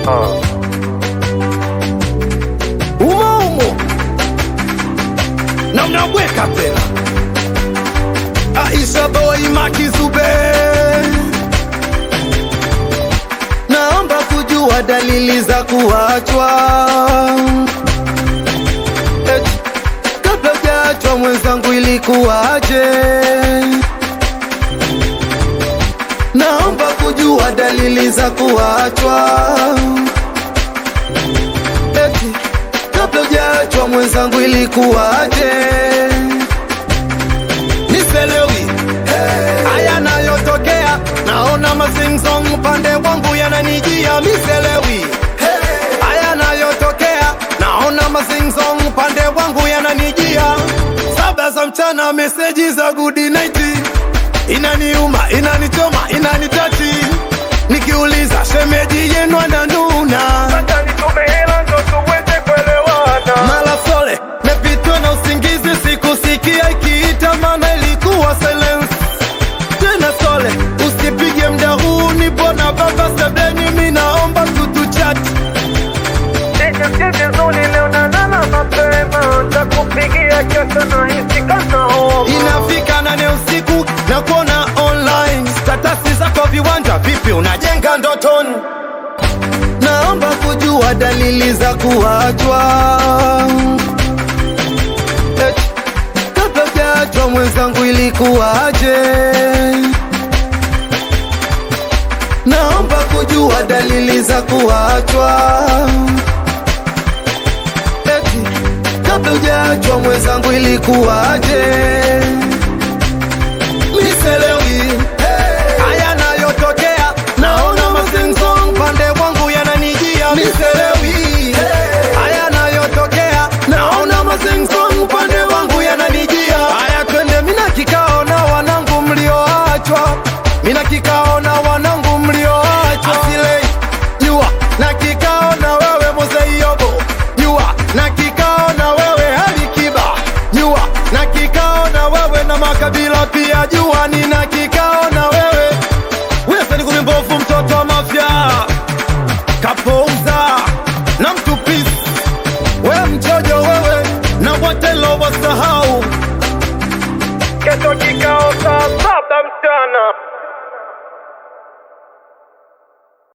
umo umo na mnabweka tena Aisha boy Makizube, naomba kujua dalili za kuachwa Eti, kabla hujaachwa mwenzangu ilikuwaje? Naomba kujua dalili za kuachwa Eti, kabla hujaachwa mwenzangu ilikuwaje? Niselewi haya nayotokea, naona mazingzong upande wangu yananijia. Miselewi haya nayotokea, naona mazingzong upande wangu yananijia. Saba za mchana, meseji za good night inaniuma, inanichoma, inanitati. Nikiuliza shemeji yenu ananuna mala sole mepitwa na usingizi, sikusikia ikiita, maana ilikuwa silence. Tena sole, usipige mda huu, nipo na baba sebleni, mi naomba tutuchat. Inafika nane usiku na kuona online statasi zako viwanja, vipi unajenga ndotoni? Naomba kujua dalili za kuachwa Eti, kabla hujaachwa mwenzangu ilikuwaje? Naomba kujua dalili za kuachwa Eti, kabla hujaachwa mwenzangu ilikuwaje?